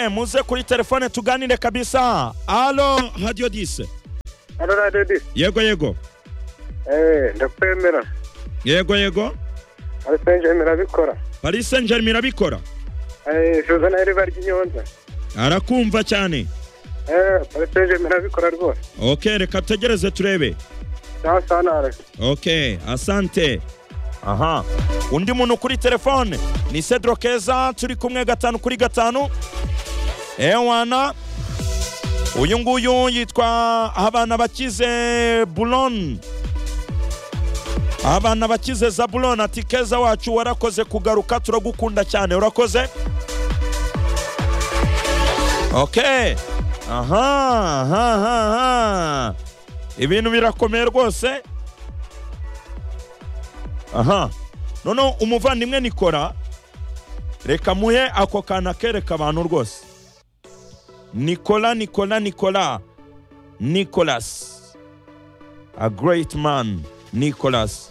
Eh, muze kuri telefone tuganire kabisa alo radio 10 Hano radiyo di yego yego eee ndakwemera yego yego arisenje mirabikora paris saint germain irabikora eee suza na riba ry'inyonza arakumva cyane eee arisenje mirabikora rwose ok reka tutegereze turebe cyangwa se hano hari ok asante aha undi muntu kuri telefone ni cedro keza turi kumwe gatanu kuri gatanu ewana uyu nguyu yitwa abana bakize bulon abana bakize zabulon ati keza wacu warakoze kugaruka turagukunda cyane urakoze ok aha aha aha aha ibintu birakomeye rwose aha noneho umuvandimwe nikora reka muhe ako kantu akereka abantu rwose nikola nikola nikola nicolas a great man nicolas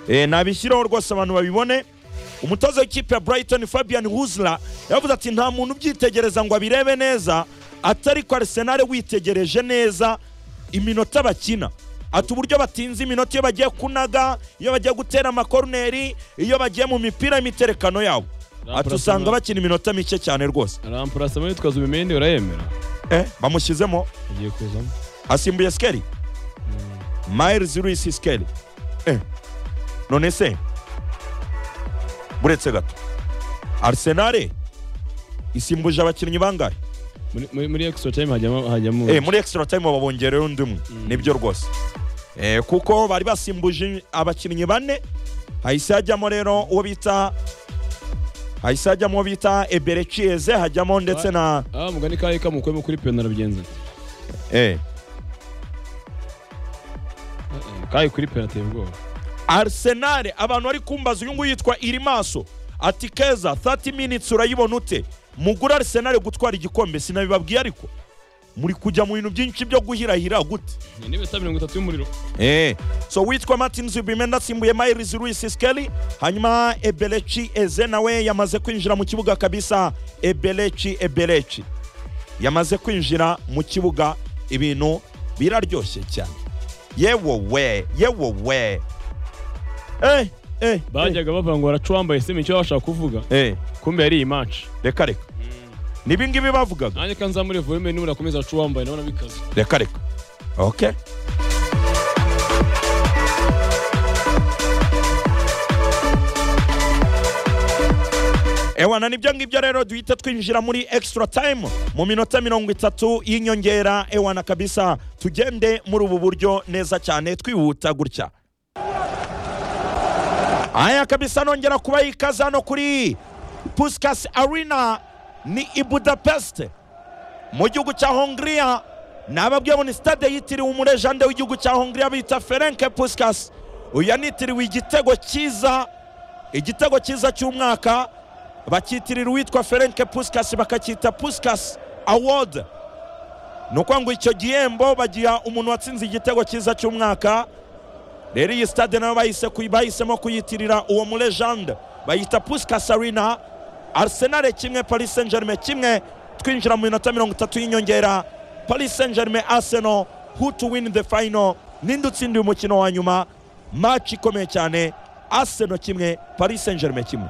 e, nabishyireho rwose abantu babibone umutoza w'ikipe ya brighton fabian huzla yavuze ati nta muntu ubyitegereza ngo abirebe neza atari ko arsenal witegereje neza iminota bakina ati uburyo batinze iminota iyo bagiye kunaga iyo bagiye gutera amakoruneri iyo bagiye mu mipira y'imiterekano yabo ati usanga bakina iminota mike cyane rwose arampurasamo yitwaza ubimende urayemera eh, bamushyizemo agiye kuzamo asimbuye sikeli miles luis sikeli eh. none se buretse gato arsenal isimbuje abakinnyi bangahe Muri- muri muri extra time hajyamo hajyamo Eh, muri extra time babongerera undi umwe nibyo rwose Eh, kuko bari basimbuje abakinnyi bane hahise hajyamo rero uwo bita hahise hajyamo uwo bita ebere cieze hajyamo ndetse na ah mugani kayi kamukuyemo kuri penalty bigenze eh. kayi kuri penalty ubwoba arsenal abantu bari kumbaza uyu nguyu yitwa irimaso ati keza 30 minutes urayibona ute mugura arsenal gutwara igikombe sinabibabwiye ariko muri kujya mu bintu byinshi byo guhirahira gute ni n'ibita mirongo itatu y'umuriro Eh. so witwa martin zubimenda asimbuye miles luis skeli hanyuma ebelechi eze nawe yamaze kwinjira mu kibuga kabisa ebelechi ebelechi yamaze kwinjira mu kibuga ibintu biraryoshye cyane yewowe yewowe eh, eh, eh, bajyaga bavuga ngo baraca uwambaye sima icyo bashaka kuvuga eh, kumbe yari iyi match reka reka nibingibi bavugaga nanjye kandi nzamure volume n'ubu nakomeza aca uwambaye nabona bikaze reka reka okay ewana nibyo ngibyo rero duhita twinjira muri extra time mu minota mirongo itatu y'inyongera ewana kabisa tugende muri ubu buryo neza cyane twihuta gutya aya kabisa nongera kuba ikaze hano kuri puskas arena ni i budapest mu gihugu cya hongiriya nababwiye ngo ni stade yitiriwe umurejande w'igihugu cya hongiriya bita ferenke puskas uyu yanitiriwe igitego cyiza igitego cyiza cy'umwaka bakitirira uwitwa ferenke puskas bakacyita puskas award ni ukuvuga ngo icyo gihembo bagiha umuntu watsinze igitego cyiza cy'umwaka rero iyi stade nayo bahise kuyi- bahisemo kuyitirira uwo murejande bayita puskas arena arsenal kimwe paris saint germain kimwe twinjira mu minota mirongo itatu y'inyongera paris saint germain arsenal who to win the final ninde utsindiye umukino wa nyuma match ikomeye cyane arsenal kimwe paris saint germain kimwe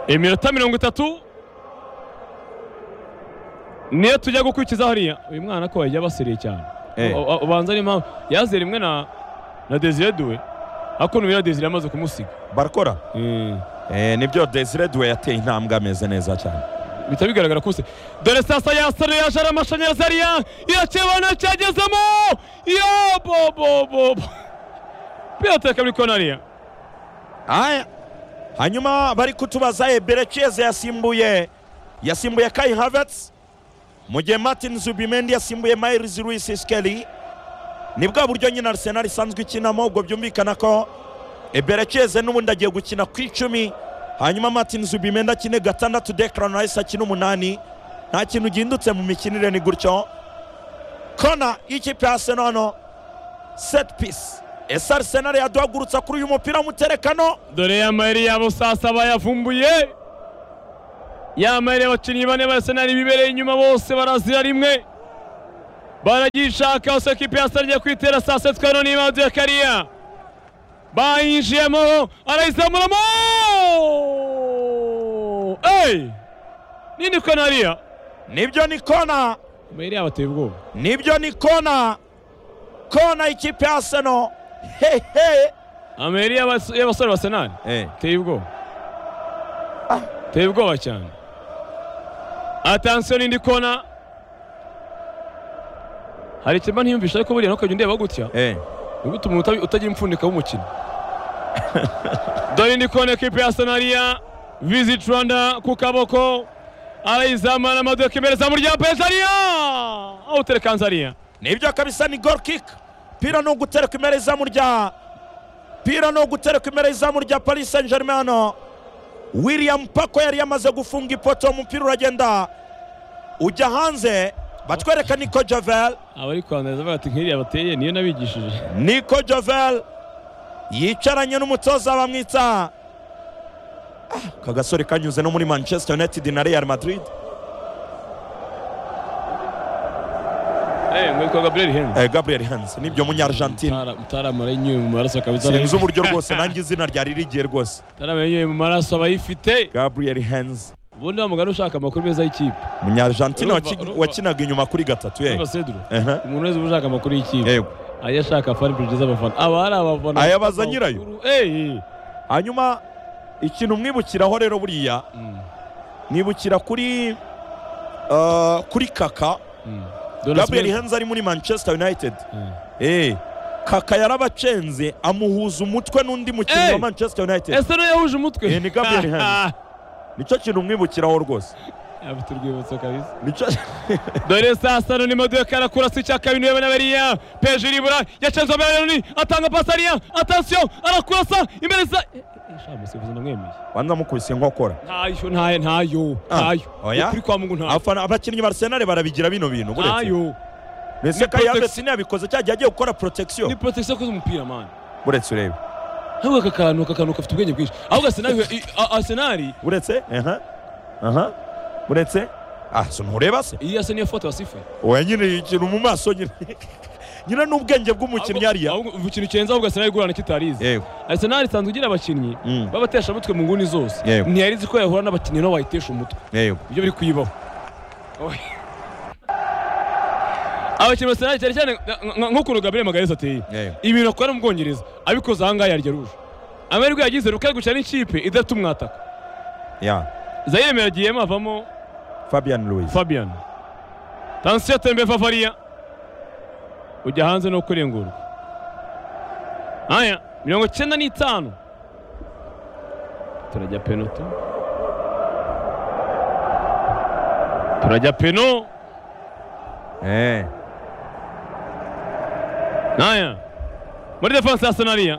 iminota mirongo itatu niyo tujya gukurikiza hariya uyu mwana ko yajya basiriye cyane Eh. U- u- ubanza ari impamvu yazera imwe na na desire duwe ariko n'ubu ya desire amaze kumusiga barakora Eh. eh, nibyo desire duwe yateye intambwe ameze neza cyane bihita bigaragara kose dore sasa yasaruye yajara amashanyarazi hariya yakibona cyagezemo yo bobobobo pilote kabiri kona hariya aya hanyuma bari kutubaza eberekeze yasimbuye yasimbuye kai havertz mu gihe martin zubimendi yasimbuye miles luis skeli ni bwa buryo nyine arsenal isanzwe ikinamo ubwo byumvikana ko eberekeze n'ubundi agiye gukina ku icumi hanyuma martin zubimendi akine gatandatu declan rice akina umunani nta kintu gihindutse mu mikinire ni gutyo kona y'ikipe ya arsenal hano set piece ese arsenal yaduhagurutsa kuri uyu mupira w'umuterekano dore ya mayeri yabo sasa bayavumbuye yambaye abakinnyi bane b'Arsenal bibereye inyuma bose barazira rimwe baragishaka gusa ko ikipe ya Arsenal igiye kwitera saa sita tukabona n'ibanze ya kariya bayinjiyemo arayizamuramo eyi nini kona hariya nibyo ni kona mayiri yabateye ubwoba nibyo ni kona kona ikipe ya seno hehe amayeri y'abas- y'abasore ba Arsenal teye ubwoba teye ubwoba cyane atansiyo n'indi kona hari ikirimo ntiyumvisha ariko buriya ntukajya undeba gutya ni gutuma umuntu utagira impfundika w'umukino dore indi kona ekipe ya sonariya viziti rwanda ku kaboko arayizamura amaduka imbere za muryango pezariya aho uterekanzariya nibyo kabisa ni gol kick pira ni ugutereka imbere y'izamu rya pira ni ugutereka imbere y'izamu rya paris saint germain william pako yari yamaze gufunga ipoto umupira uragenda ujya hanze batwereka niko jovel abari kwanduza bati nk'iriya bateye niyo nabigishije niko jovel yicaranye n'umutoza bamwita Ah, aka gasore kanyuze no muri manchester united na real madrid eee nk'uko gaburiyeri henze eh, gabriel hans nibyo munyargentine mutaramara inyuye mu maraso kabisa sinzi uburyo rwose nanjye izina ryari rigiye rwose mutaramara inyuye mu maraso abayifite gabriel hans ubundi wa mugani ushaka amakuru meza y'ikipe Munyargentine Urumva, waki- urumva. wakinaga inyuma kuri gatatu eh. niba seduro Aha, umuntu wese uba ushaka amakuru y'ikipe yego ajya ashaka fanipurije z'abafana aba hari abafana Ayabaza nyirayo. eee hanyuma ikintu mwibukiraho rero buriya mwibukira kuri ah, kuri kaka gabriel Gabriel henze ari muri manchester united eh, kaka yarabacenze amuhuza umutwe n'undi mukinnyi Eh! wa manchester united ese niyo yahuje umutwe Eh, ni Gabriel Henze. nicyo kintu mwibukiraho rwose afite urwibutso kabisa Nicyo- dore saa sita none imodoka arakurasa icyaka bintu yabona bariya peje iribura yacenze abayaroni atanga pasariya atansiyo arakurasa imbere za Eh, eh, sha musifuzi ndamwemeye banza mukubise inkokora ntayo ntayo ntayo ntayo oya? ukuri kwa mungu ntayo Abafana- abakinnyi ba arsenal barabigira bino bintu buretse ntayo mbese kayabe protect- sinabikoze cyagiye agiye gukora protection ni protection koze umupira mani buretse urebe ahubwo aka kantu aka kantu gafite ubwenge bwinshi ahubwo arsenal i- arsenal uretse aha aha uretse ah so ntureba se iyi yase niyo foto wasifuye oya nyine ikintu mu maso nyine nyine n'ubwenge bw'umukinnyi hariya ahubwo ahubwo ikintu kenza ahubwo arsenal igurana kitarizi yego arsenal isanzwe igira abakinnyi Mm. b'abateshamutwe mu nguni zose Yego. ntiyari izi ko yahura n'abakinnyi no wayitesha umutwe yego ibyo biri kuyibaho abakinnyi ba arsenal cyane cyane nka- nka- nk'ukuntu gabriel magalesi ateye Yego. ibintu akorera mu bwongereza abikoze ahangaha yarya ruje amahirwe yagize rukari guca n'ikipe idafite umwataka ya zayireme yagiyemo avamo fabian louis fabian tansiyo tembe favariya ujya hanze no kurengurwa aya mirongo icyenda n'itanu turajya peno tu turajya peno eh aya muri defanse ya sonariya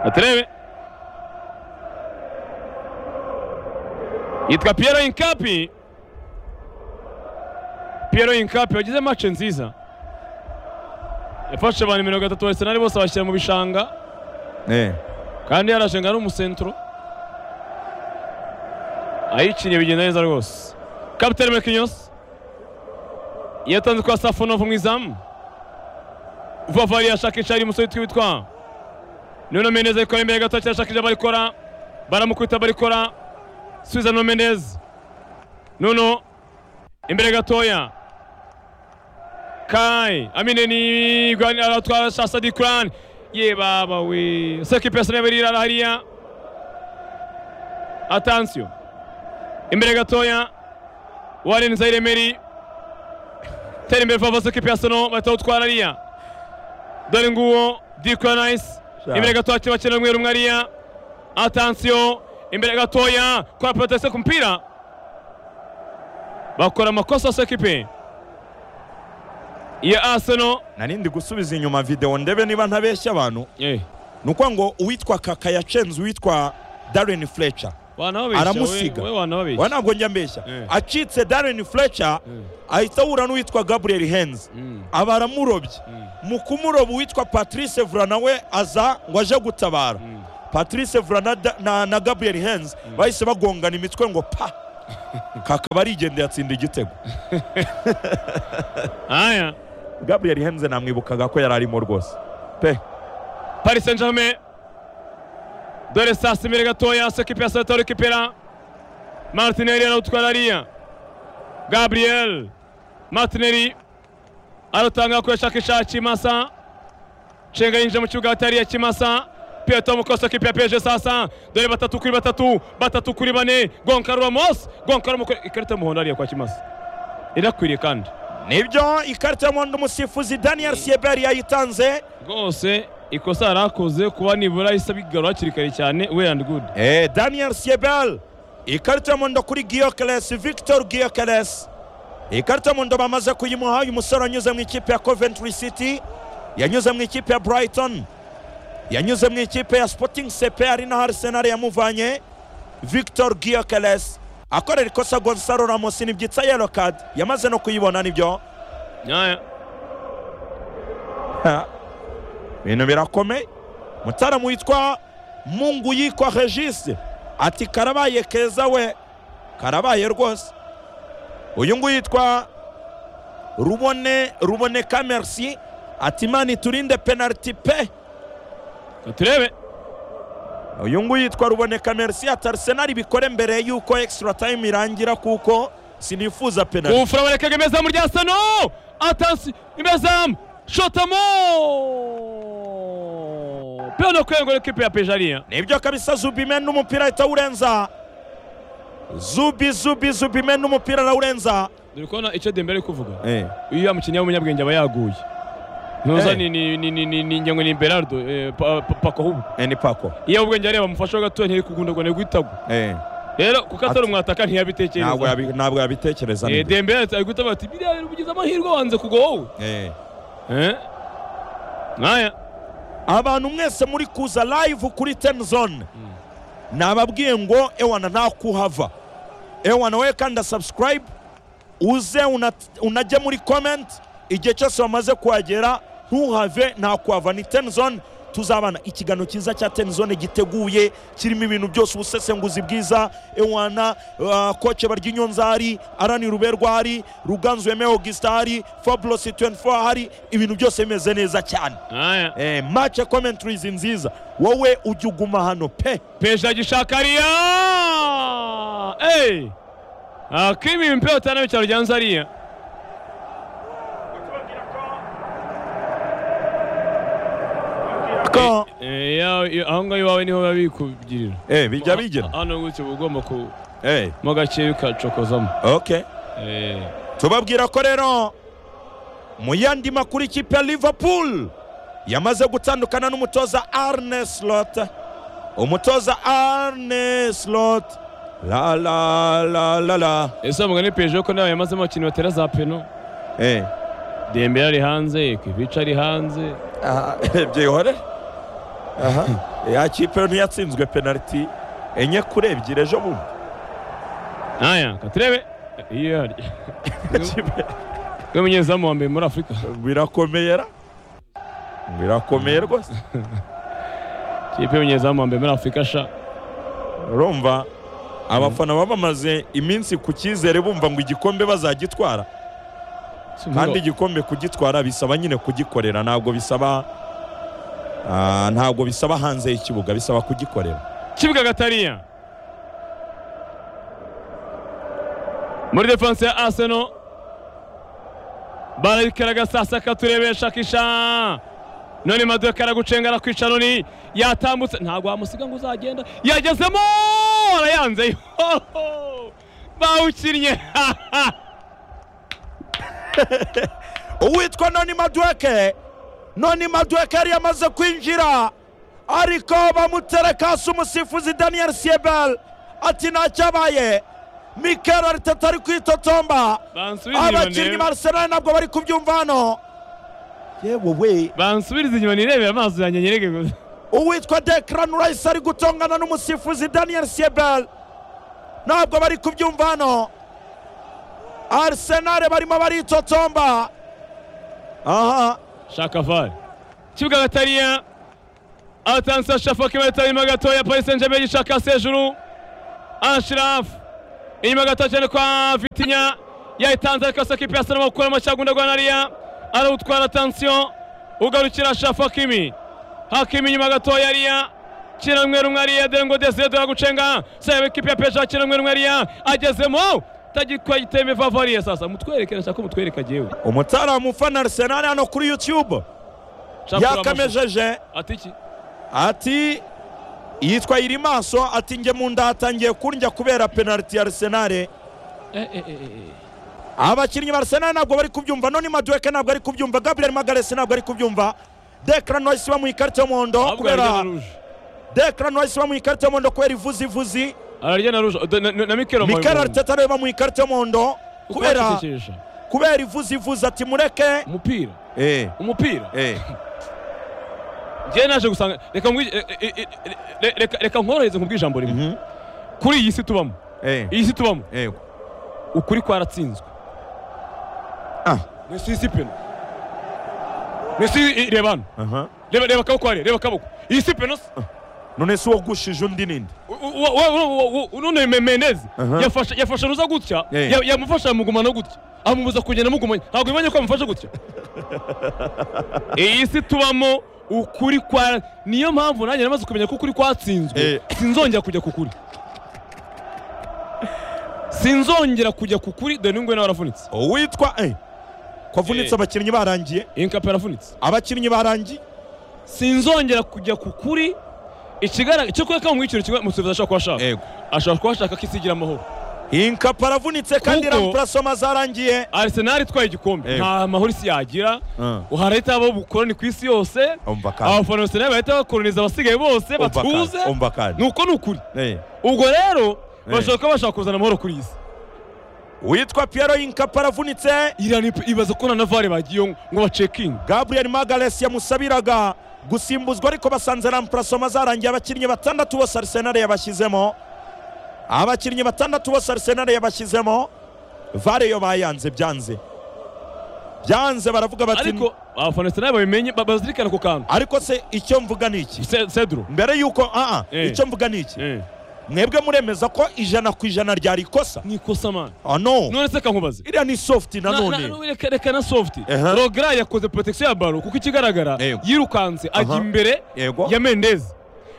aturebe yitwa Piero Inkapi Piero Inkapi wagize match nziza yafashe abantu mirongo itatu Arsenal bose bashyira mu bishanga eh kandi yarashenga n'umusentro ayiciye bigenda neza rwose kapitani mekinyos yatanze kwa safonovu mu izamu vavari yashakisha ari umusore witwa nuno menez ariko imbere gato cyashakisha barikora baramukubita barikora suiza no menez nuno imbere gatoya kai amine ni gwani aratwara shasa di kuran ye baba we seki pesa nebe rira hariya atansiyo imbere gatoya warin zaire meri tera imbere fava seki pesa no batawutwara hariya dore nguwo di kuran nice Sha. imbere gatoya kiba kiri umwe rumwe hariya atansiyo imbere gatoya kwa protese ku mupira bakora amakosa sekipe ya Arsenal narindi gusubiza inyuma video ndebe niba ntabeshya abantu eh ni ukuvuga ngo uwitwa kaka yacenze uwitwa darren fletcher wanababesha Aramusiga. we, we wanababesha wa ntabwo njya mbeshya Eh. acitse darren fletcher Mm. ahita ahura n'uwitwa gabriel henze Mm. aba aramurobye Mm. mu kumuroba uwitwa patrice vura nawe aza ngo aje gutabara patrice vura na, na gabriel henz bahise bagongana imitwe ngo pa kakaba arigendeye atsinda igitego haya gabriel henze namwibukaga ko yari arimo rwose pe paris saint germain dore sasa imbere gatoya so ekipi ya salvatore kipera martinelli arawutwara ariya gabriel martinelli aratanga akoresha kisha kimasa cenga yinjira mu kibuga hagati hariya kimasa Pietro Mukoso ekipi ya PSG sasa dore batatu kuri batatu batatu kuri bane Goncalo Ramos Goncalo Mukoso ikarita y'umuhondo hariya kwa kimasa irakwiriye kandi nibyo ikarita y'umuhondo umusifuzi daniel sieber yayitanze rwose ikosa yarakoze kuba nibura ahise abigarura hakiri kare cyane we and good Eh, daniel siebel ikarita y'umuhondo kuri giyokeles victor giyokeles ikarita y'umuhondo bamaze kuyimuha uyu musore wanyuze mu ikipe ya coventry city yanyuze mu ikipe ya brighton yanyuze mu ikipe ya sporting sepe ari naho arsenal yamuvanye victor giyokeles akorera ikosa gonsalo ramos nibyitsa yellow card yamaze no kuyibona nibyo nyaya Ha. ibintu birakomeye mutaramu witwa mungu yitwa regise ati karabaye keza we karabaye rwose uyu nguyu yitwa rubone rubone kamersi ati imana iturinde penaliti pe katurebe uyu nguyu yitwa rubone kamersi ati arisenali bikore mbere yuko extra time irangira kuko sinifuza penaliti ufura barekega imezamu rya sano atansi imezamu shotamo pedo kwegura ekipe ya pejariya nibyo kabisa zubimen n'umupira ahita awurenza zubi zubi zubimen n'umupira arawurenza dore kubona icyo dembere ari kuvuga eh. iyo yamukinnyi w'umunyabwenge aba yaguye ntuza Eh. ni ni ni ni ni ni njye ngo ni berardo eh, Pa- Pa- pako ahubwo eni pako iyo ubwenge areba amufasheho gatoya ntiyari kugundagwa ntiyari guhitagwa Eh, rero kuko atari Ati- umwataka ntabwo ntiyabitekereza yabi- ntabwo yabitekereza Eh, nibyo. dembere ari guhita bati biriya biri kugize amahirwe wanze kugwa wowe Eh. Eh? nkaya abantu mwese muri kuza live kuri ten zone nababwiye ngo ewana ntakuhava ewana wowe kandi subscribe uze una- unajye muri comment igihe cyose bamaze kuhagera ntuhave ntakuhava ni ten zone tuzabana ikiganiro cyiza cya ten zone giteguye kirimo ibintu byose ubusesenguzi bwiza ewana uh, koce baryinyonzari arani ruberwari ruganzu yeme augustari fabulosi 24 hari ibintu byose bimeze neza cyane nkaya eh, match ya commentaries nziza wowe ujya uguma hano pe peje agishaka ariya Hey! akimi mpira utana w'icyaro rya nzariya ko Eh, ya- ya- aho ngaho iwawe niho biba bikugirira eh, bijya bigira hano gutyo uba ugomba ku eh, mo gakeya ukacokozamo okay. Eh, tubabwira ko rero mu yandi makuru ikipe ya liverpool yamaze gutandukana n'umutoza arne slot umutoza arne slot la la la la la ese mugani peje ko nawe yamazemo abakinnyi batera za peno eh. dembere ari hanze kivica ari hanze aha byihore aha ya kipe ntiyatsinzwe penaliti enye kuri ebyiri ejo bundi nkaya katurebe iyo ihari Ikipe- we munyezamu wa mbere muri afurika birakomera birakomeye rwose kipe y'umunyezamu wa mbere muri afurika sha urumva abafana baba bamaze iminsi ku cyizere bumva ngo igikombe bazagitwara kandi igikombe kugitwara bisaba nyine kugikorera ntabwo bisaba ah, ntabwo bisaba hanze y'ikibuga bisaba kugikorera kibuga gatariya muri defanse ya aseno barabikaraga sasa katurebesha kisha none maduka karagucenga arakwica noni yatambutse ntabwo wamusiga ngo uzagenda yagezemo arayanze Hoho! bawukinnye uwitwa noni maduweke noni maduweke yari yamaze kwinjira ariko bamutera kasi umusifuzi daniel siebel ati ntacyabaye mikel ariteta ari kwitotomba abakinnyi ba Arsenal ntabwo bari kubyumva hano yewe we bansubiriza inyuma nirebera amaso yanjye nyereke gusa uwitwa Declan Rice ari gutongana n'umusifuzi Daniel Siebel ntabwo bari kubyumva hano Arsenal barimo baritotomba aha shaka var kibuga gatariya atansa shafaki bayita inyuma gatoya paris saint germain gishaka sejuru ashiraf inyuma gato cyane kwa vitinya yayitanze ariko saka ipasi arimo gukora amacagunda rwa nariya arawutwara atansiyo ugarukira shafakimi hakimi inyuma gatoya ariya kiramwe rumwe ariya derengo desire dora gucenga sebe kipi ya peja kiramwe rumwe ariya agezemo tagikwa giteme vavariye sasa mutwereke nashaka ko mutwereka jewe umutaramu ufana arisenali hano kuri yutube Nshaka kureba amashusho. yakamejeje ati iki ati yitwa iri maso ati njye mu nda hatangiye kurya kubera penaliti ya arisenali Eh, eh, eh, eh. abakinnyi ba arisenali ntabwo bari kubyumva noni maduweke ntabwo ari kubyumva gabriel magaresi ntabwo ari kubyumva dekran wahise bamuha ikarita y'umuhondo ahubwo ararya na kubera ruje dekran wahise bamuha ikarita y'umuhondo kubera ivuzivuzi ararya na ruje Oda- na- na na mikero mikel ariteta nawe bamuha ikarita y'umuhondo kubera kubera kubera ivuzivuzi ati mureke umupira eh umupira eh njyewe naje gusanga reka nkwi- eh, eh, eh, eh, re- reka- reka nkorohereze nkubwire ijambo rimwe mhm, kuri iyi si tubamo eh iyi si tubamo eh ukuri kwaratsinzwe ah ni si si peno ni si i- reba hano aha reba reba akaboko hariya reba akaboko iyi si peno se none se uwagushije undi ninde U- u- wa- wa- wa- wa- wa- none Me- mendezi Aha. yafashe yafashe ruza gutya Eh. ya- yamufasha amugumana gutya amubuza kugenda amugumanye ntabwo bimanye ko yamufashe gutya iyi si tubamo ukuri kwa niyo mpamvu nanjye namaze kumenya ko ukuri Eh. kwatsinzwe sinzongera kujya ku kuri sinzongera kujya ku kuri dore n'ingwe nawe aravunitse uwitwa eh ko avunitse Eh. abakinnyi barangiye inkape aravunitse abakinnyi barangiye sinzongera kujya ku kuri ikigaragara cyo kuba kamwiciro kimwe musubiza ashobora kuba ashaka Yego. ashobora kuba ashaka ko isi igira amahoro inkapa aravunitse kandi Kuko- rampurasoma zarangiye Arsenal itwaye igikombe Yego. nta mahoro isi yagira Mm. harahita habaho ubukoroni ku isi yose Umva kandi. abafana ba Arsenal bahita bakoroniza abasigaye bose Umva kandi, batuze umva kandi. ni uko ni ukuri Eh. ubwo rero bashobora kuba bashaka kuzana amahoro kuri iyi isi witwa piero inkapa aravunitse irani ibaza ko na vare bagiye ngo bacekinge gabriel magares yamusabiraga gusimbuzwa ariko basanze rampurasoma zarangiye abakinnyi batandatu bose arisenali yabashyizemo abakinnyi batandatu bose arisenali yabashyizemo vare yo bayanze byanze byanze baravuga bati ariko abafana ba Arsenal babimenye ba- bazirikana ako kantu ariko se icyo mvuga ni iki Se- Cedro mbere y'uko ah ah Eh. icyo mvuga ni iki Eh, mwebwe muremeza ko ijana ku ijana ryari ikosa ni ikosa mani ah no none se kankubaze iriya ni sofuti Na- na- nanone na- reka- reka na soft Aha. rogra yakoze protection ya baro kuko ikigaragara Yego. yirukanse ajya Aha. imbere Yego. ya mendezi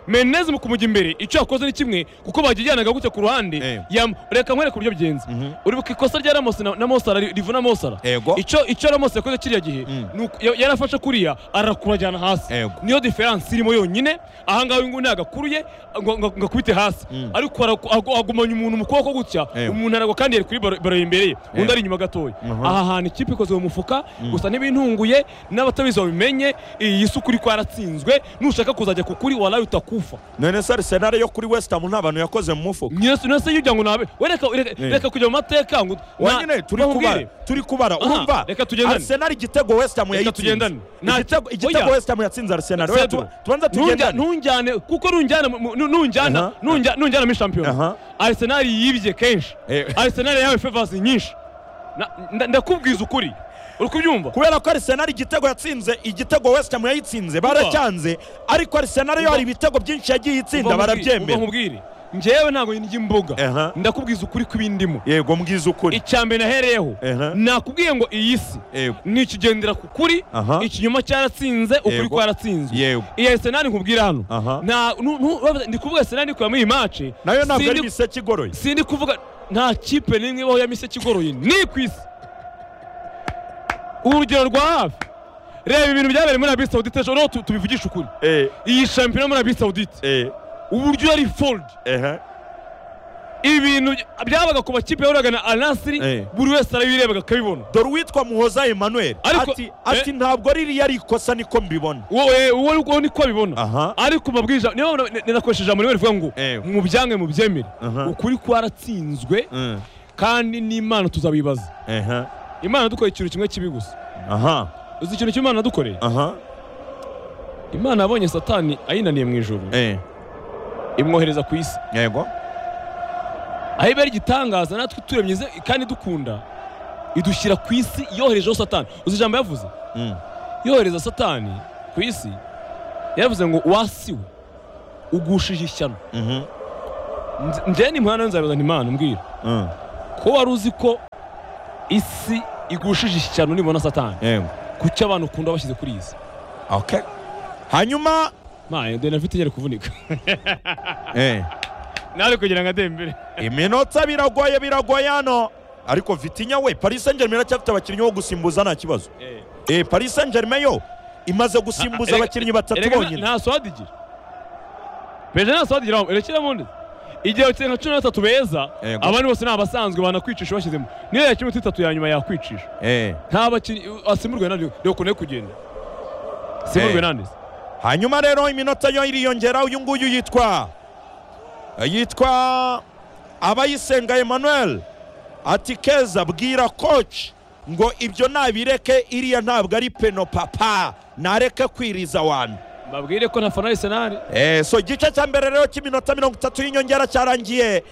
mendezi mu kumujya imbere icyo yakoze ni kimwe kuko bagijyanaga gutya ku ruhande Eh. yam- reka nkwereka uburyo bigenze uribuka ikosa rya ramos na na mosara ri- rivuna mosara Yego. icyo icyo ramos yakoze kiriya gihe Mm. ni uku- ya- yarafashe kuriya arakurajyana hasi Yego. niyo diferanse irimo yonyine ahangaha uyu nguyu ntabwo akuruye ngo- ngo ngo akubite hasi Mm. ariko aragu- agu- agumanya umuntu mu kuboko gutya Yego. umuntu aragwa kandi yari kuri baro baro imbere ye undi Yego. ari inyuma gatoya Mhm. aha hantu ikipe ikoze mu mufuka gusa ntibintunguye n'abatabizi babimenye iyi si ukuri kwaratsinzwe nushaka kuzajya ku kuri waraye utakufa none se arisenali yo kuri west ham nta bantu yakoze mu mufuka Nyirasi- nyirasi iyo ujya ngo nabe we reka reka- Eh. reka kujya mu mateka ngo wanyine turi kubara kubara turi kubara Aha, urumva reka tugendane. arisenali igitego west ham yayitsinze tugendane. Nta- igitego igitego oya. west ham yatsinze arisenali Oya, Cedro. tu- tubanza Ntunja- tugendane ntunjyane kuko nunjyana mu- mu- nu- nunjyana Aha. nunjya- nunjyana muri shampiyona Aha. arisenali yibye kenshi Eh. arisenali yawe fevasi nyinshi Na- nda- ndakubwiza ukuri uri kubyumva kubera ko arisenali igitego yatsinze igitego west ham yayitsinze baracyanze ariko arisenali yo Umva. hari ibitego byinshi yagiye itsinda Umva barabyemera nkubwire njyewe ntabwo ndya imboga Aha. ndakubwiza ukuri kw'ibindimo yego mbwiza ukuri icya mbere nahereyeho Aha. nakubwiye ngo iyi si Yego. ni ikigendera ku kuri Aha. ikinyoma cyaratsinze ukuri Yego. kwaratsinzwe Yego. iyi arisenali nkubwira hano Aha. Nta- nu- nu- bavuze- ndi kuvuga arisenali iri kuva muri iyi mace nayo ntabwo ari Sindi- imiseke igoroye sindi kuvuga nta kipe n'imwe ibaho ya miseke igoroye ni ku isi urugero rwa hafi reba ibintu byabereye muri abi sawudite ejo noneho tu- tubivugishe ukuri eh iyi shampiyona muri abi sawudite eh uburyo yari fold eh ibintu by- byabaga ku makipe yahuraga na anasiri Eh. buri wese arabirebaga akabibona dore uwitwa muhoza emmanuel Ariko- ati ati ntabwo ririya ari ikosa niko mbibona wowe wowe wowe niko abibona Aha. ariko mabwiriza niyo mpamvu n- ninakoresha ijambo rimwe rivuga ngo Eh. mubyange mubyemere Aha. ukuri kwaratsinzwe kandi n'imana tuzabibaza aha imana dukoreye ikintu kimwe kibi gusa aha uzi ikintu cy'imana dukoreye aha imana yabonye satani ayinaniye mu ijoro eh imwohereza ku isi yego aho ibera igitangaza natwe turemye kandi dukunda idushyira ku isi yoherejeho satani uzi ijambo yavuze Mm. yohereza satani ku isi yaravuze ngo wasiwe ugushije ishyano Mhm. Nze- njyewe ni mpano nzabiza ntimana mbwira Mm. ko wari uzi ko isi igushije ishyano nibona satani Yego. kuki abantu ukunda bashyize kuri izi Okay. hanyuma maye dore nafite inyari kuvunika eh, nawe kugira ngo atembere iminota biragoye biragoye hano ariko Vitinha we Paris Saint Germain iracyafite abakinnyi bo gusimbuza nta kibazo eh, Paris Saint Germain yo imaze gusimbuza abakinnyi batatu bonyine nta swadi igira peje nta swadi igira irakira mundi igihe bakize nka cumi na batatu beza Yego. abandi bose ni abasanzwe banakwicisha bashyizemo niyo yakira imiti itatu ya nyuma yakwicisha Eh, nta bakinnyi asimburwe nande reka ne kugenda Eh. asimburwe nande hanyuma rero iminota yo iriyongera uyu nguyu yitwa yitwa abayisenga Emmanuel ati keza bwira koci ngo ibyo nabireke iriya ntabwo ari peno papa nareke kwiriza wantu mbabwire ko ntafana arisenali Eh, so igice cya mbere rero cy'iminota mirongo itatu y'inyongera cyarangiye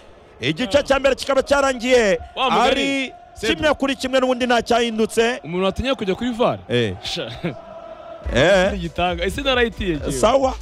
igice cya mbere kikaba cyarangiye Wa mugari. ari Sebu. kimwe kuri kimwe n'ubundi ntacyahindutse umuntu watinya kujya kuri vare Eh, Sha, eh, igitanga ese narayitiye sawa